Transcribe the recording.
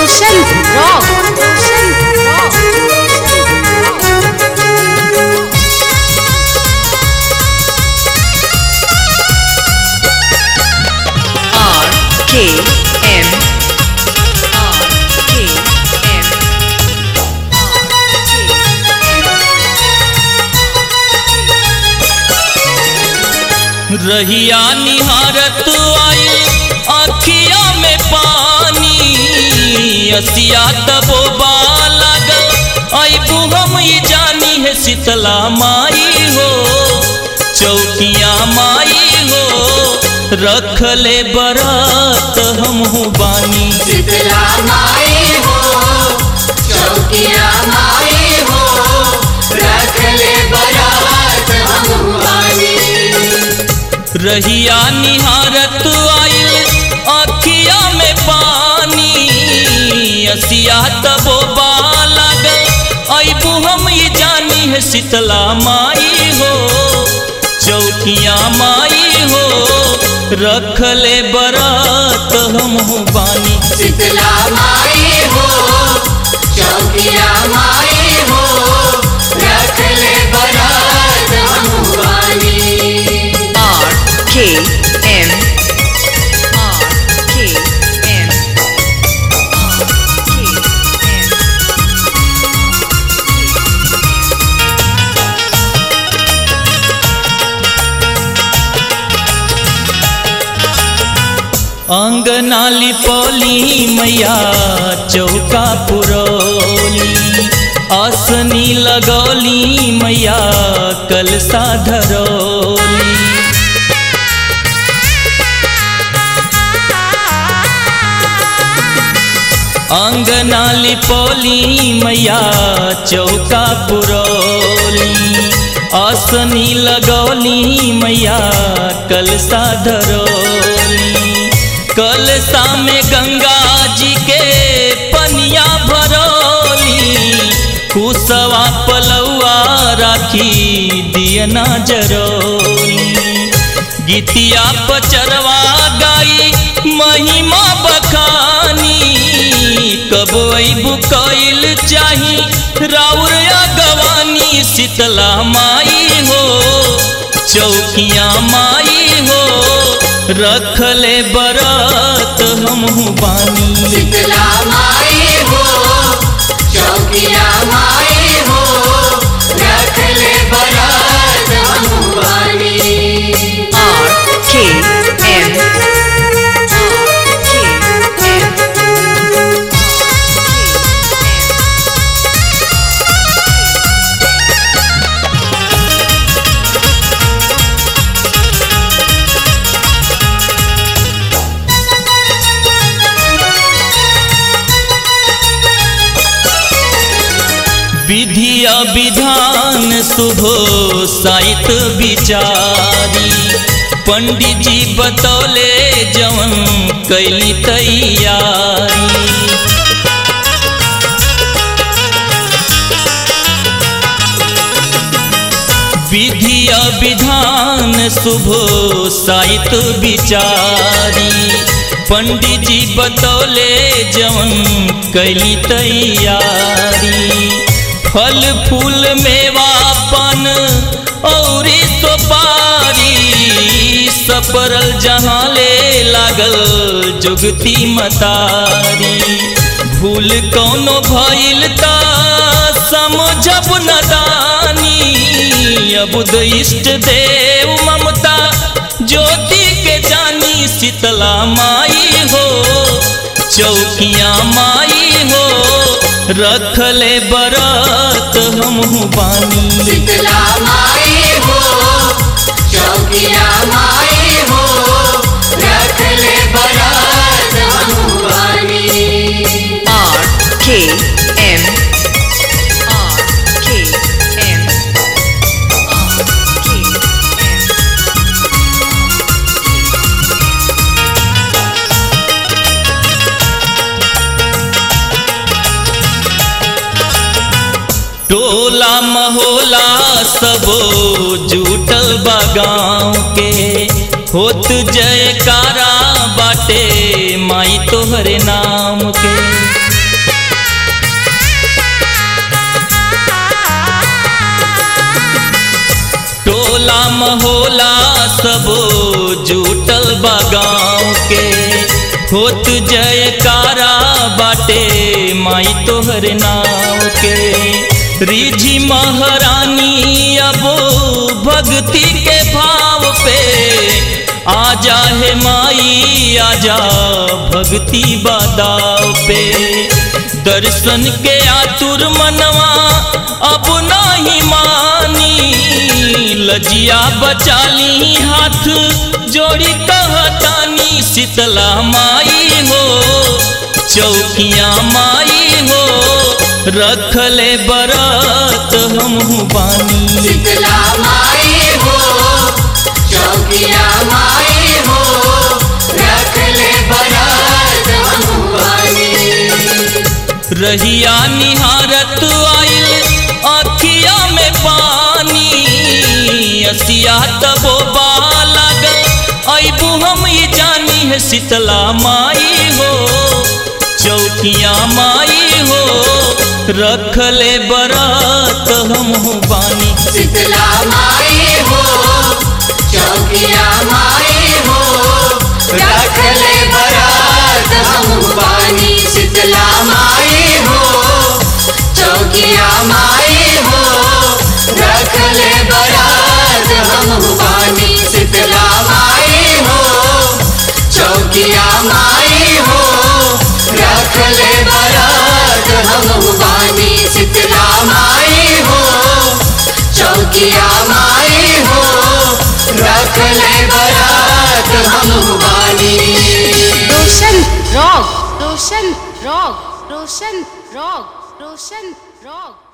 Roshan Rock. Roshan Rock. R K M R K M रहिया निहारत आई अखिया में पानी असिया तबो लागल अबू हम ये जानी है शीतला माई हो चौकिया माई हो रख ले बरात हम बानी शीतला माई हो चौकिया माई हो रख ले बरात हम वाली रहिया निहारत आइल अखिया में पानी असिया तबो लागल अबू हम ये जानी है शीतला माई हो चौकिया माई हो रख ले बरात हम बानी शीतला माई हो चौकिया माई हो रख ले बरात हम वाली R K M R K M R K M अंगना लिपौली मैया चौका पुरौली आसनी लगौली मैया कलसा धरौली अंगना लिपौली मैया चौका पुरौली आसनी लगौली मैया कलसा धरौली कलसा में गंगा जी के पनिया भरौली कुसवा पलौआ राखी दियना जरौली गीतिया पचरवा गाई महिमा बखानी कब अबू कैल चाही राउर गवानी शीतला माई हो चौकिया माई हो रख ले बरात हम बानी शीतला माई हो चौकिया माई हो रख ले बरात हम वाली R K M R K M विधिया विधान शुभो साहित विचारी पंडित जी बतौले जवन कैली तैयारी विधिया विधान शुभो साहित विचारी पंडित जी बतौले जवन कैली तैयारी फल फूल मेवा पन औरी सोपारी सपरल जहाँ ले लागल जुगती मतारी भूल कौनो भइल ता समझब नदानी अबुद इष्ट देव ममता ज्योति के जानी शीतला माई हो चौकिया माई हो रख ले बरात हम बानी शीतला माई हो चौकिया माई हो रख ले बरात हम वाली R K M R K M R K M टोला महोला सबो जुटल बा गाँव के होत जयकारा बाटे माई तोहरे नाम के होला सब जुटल बा गाँव के होत जयकारा बाटे माई तोहर नाव के रिझी महारानी अब भक्ति के भाव पे आजा हे माई आजा भक्ति बादाव पे दर्शन के आतुर मनवा अब नहीं मानी लजिया बचाली हाथ जोड़ी कहतानी शीतला माई हो चौकिया माई हो रखले बरत हमहू बानी शीतला माई हो चौकिया माई हो रख ले बरात हमुआनी रहिया निहारत आइल अखिया में पानी असिया तबो लागल अबू हम ही जानी है शीतला माई हो चौकिया माई हो रखले बरात हम बानी शीतला माई हो चौकिया माई हो रख ले बरात हमुआनी शीतला माई हो चौकिया माई हो रख ले बरात हमुआनी शीतला माई हो चौकिया माई हो रख ले बरात हमुआनी शीतला माई हो चौकिया माई हो रख ले बरात हमुआनी Roshan rock Roshan rock Roshan rock Roshan rock